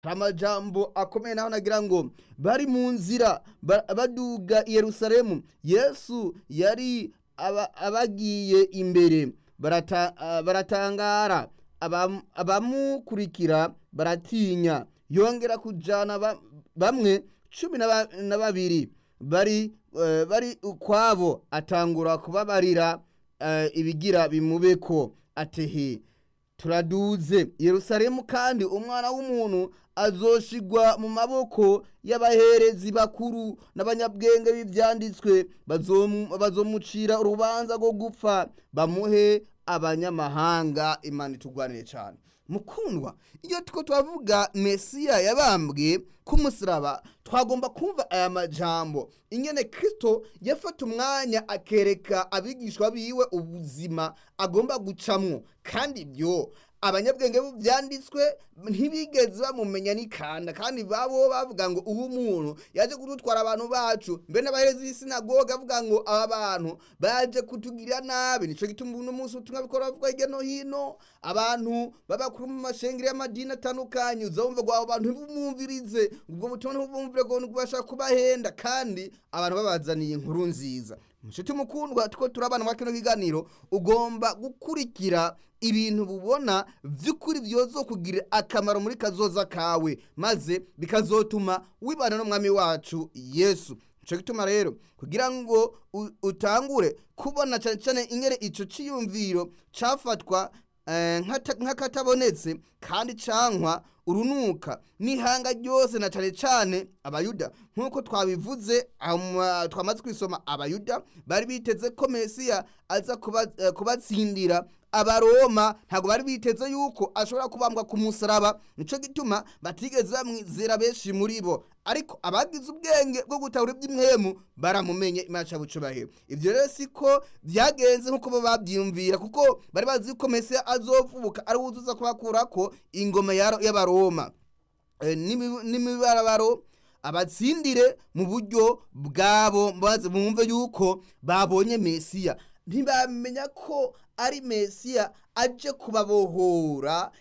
hari amajambo akomeye naho nagira ngo bari mu nzira ba- baduga i yerusalemu yesu yari aba- abagiye imbere barata- ah, baratangara abam- abamukurikira baratinya yongera kujana ba- bamwe cumi na ba- na babiri bari eh, bari ukwabo atangura kubabarira eh, ibigira bimubeko atehe turaduze yerusalemu kandi umwana w'umuntu azoshigwa mu maboko y'abaherezi bakuru n'abanyabwenge b'ibyanditswe bazomu- bazomucira urubanza rwo gupfa bamuhe abanyamahanga imana itugwanire cyane mukundwa iyo two twavuga mesiya yabambwe ku musaraba twagomba kumva aya majambo ingene kristo yafata umwanya akereka abigishwa biwe ubuzima agomba gucamwo kandi ibyo abanyabwenge byanditswe ntibigeze bamumenya n'ikanda kandi babo bavuga ngo uwo muntu yaje kudutwara abantu bacu mbe n'abaherezi b'isinagoga avuga ngo aba bantu baje kutugirira nabi nico gituma uno munsi ubutumwa bikora bavuga hirya no hino abantu babakuru mu mashengero y'amadini atandukanye uzumva ngo abo bantu ntibumvirize ubwo butumwa ntibumvire ngo bashaka kubahenda kandi abantu babazaniye inkuru nziza mushuti mukundwa two turabana muri kino kiganiro ugomba gukurikira ibintu bubona by'ukuri byozokugirira akamaro muri kazoza kawe maze bikazotuma wibana n'umwami wacu yesu nicyo gituma rero kugira ngo u- utangure kubona cyane cyane ingere icyo cyiyumviro cyafatwa eh, nk'ata- nk'akatabonetse kandi cankwa urunuka n'ihanga ryose na cane cane abayuda nk'uko twabivuze ama- twamaze kwisoma abayuda bari biteze ko mesiya aza kuba- eh, kubatsindira abaroma ntabwo bari biteze yuko ashobora kubambwa ku musaraba nico gituma batigeze bamwizera benshi muri bo ariko abagize ubwenge bwo gutahura iby'imwemu baramumenye imana bucubahiro ibyo rero siko byagenze nk'uko bo babyiyumvira kuko bari bazi ko mesiya azovuka ari wuzuza kubakurako ingoma ya- y'abaroma Eh, n'imi- n'imibarabaro abatsindire mu buryo bwabo maze bumve yuko babonye mesiya ntibamenya ko ari mesiya aje kubabohora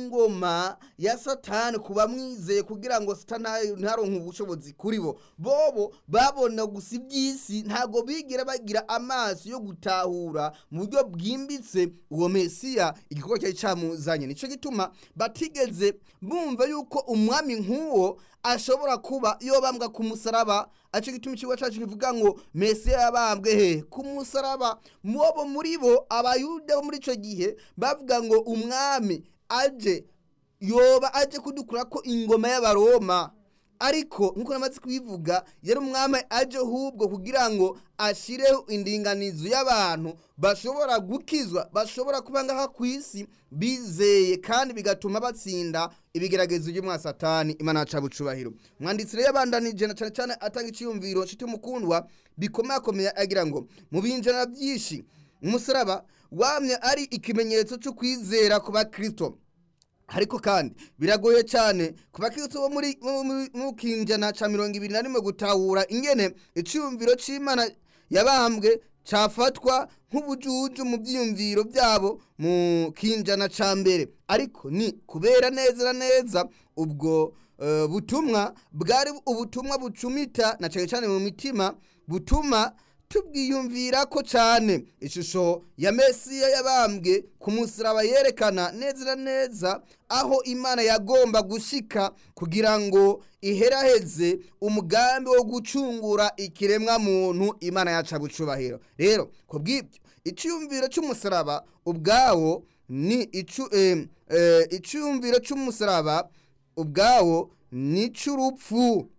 ingoma ya satani kubamwizeye kugira ngo satani ntaronke ubushobozi kuri bo bobo babona gusa iby'isi ntabwo bigira bagira amaso yo gutahura mu buryo bwimbitse uwo mesiya igikorwa cyari cyamuzanye nicyo gituma batigeze bumva yuko umwami nk'uwo ashobora kuba yobambwa ku musaraba aco gituma ikigo cacu kivuga ngo mesiya yabambwe he ku musaraba mubo muri bo abayuda bo muri ico gihe bavuga ngo umwami aje yoba aje kudukura ko ingoma y'abaroma ariko nkuko namaze kubivuga yari umwami aje hubwo kugira ngo ashireho indinganizo y'abantu bashobora gukizwa bashobora kuba ngaha ku isi bizeye kandi bigatuma batsinda ibigeragezo by'umwa satani imana yaca bucubahiro mwanditsi rero yabandanije na cyane cyane atanga icyiyumviro nshuti mukundwa bikomakomeye agira ngo mu binjana byinshi umusaraba wamye ari ikimenyetso cyo kwizera ku bakristo ariko kandi biragoye cyane ku bakristo bo muri mu- mu- mu kinjana ca mirongo ibiri na rimwe gutahura ingene iciyumviro c'imana yabambwe cafatwa nk'ubujuju mu byiyumviro byabo mu kinjana ca mbere ariko ni kubera neza na neza ubwo eh, butumwa bwari ubutumwa bucumita na cyane cyane mu mitima butuma tubwiyumvira ko cyane ishusho ya mesiya yabambwe ku musaraba yerekana neza na neza aho imana yagomba gushika kugira ngo iheraheze umugambi wo gucungura ikiremwa muntu imana yaca bucubahiro rero ku bw'ibyo icyumviro cy'umusaraba ubwawo ni icu eh, eh, icyumviro cy'umusaraba ubwawo ni icy'urupfu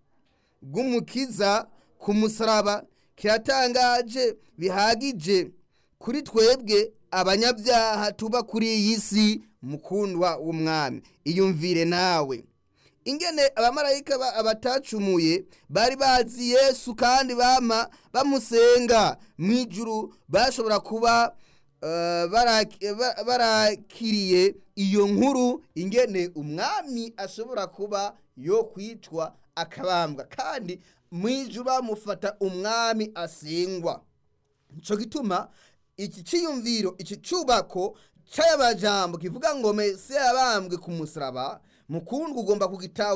rw'umukiza ku musaraba kiratangaje bihagije kuri twebwe abanyabyaha tuba kuri iyi si mukundwa w'umwami iyumvire nawe ingene abamarayika ba- abatacumuye bari bazi yesu kandi bama bamusenga mu ijuru bashobora kuba eh, baraki- ba- barakiriye iyo nkuru ingene umwami ashobora kuba yo kwicwa akabambwa kandi mu ijuru bamufata umwami asengwa nico gituma iki ciyumviro iki cubako c'aya majambo kivuga ngo mesiya yabambwe ku musaraba mukundwa ugomba kugitahura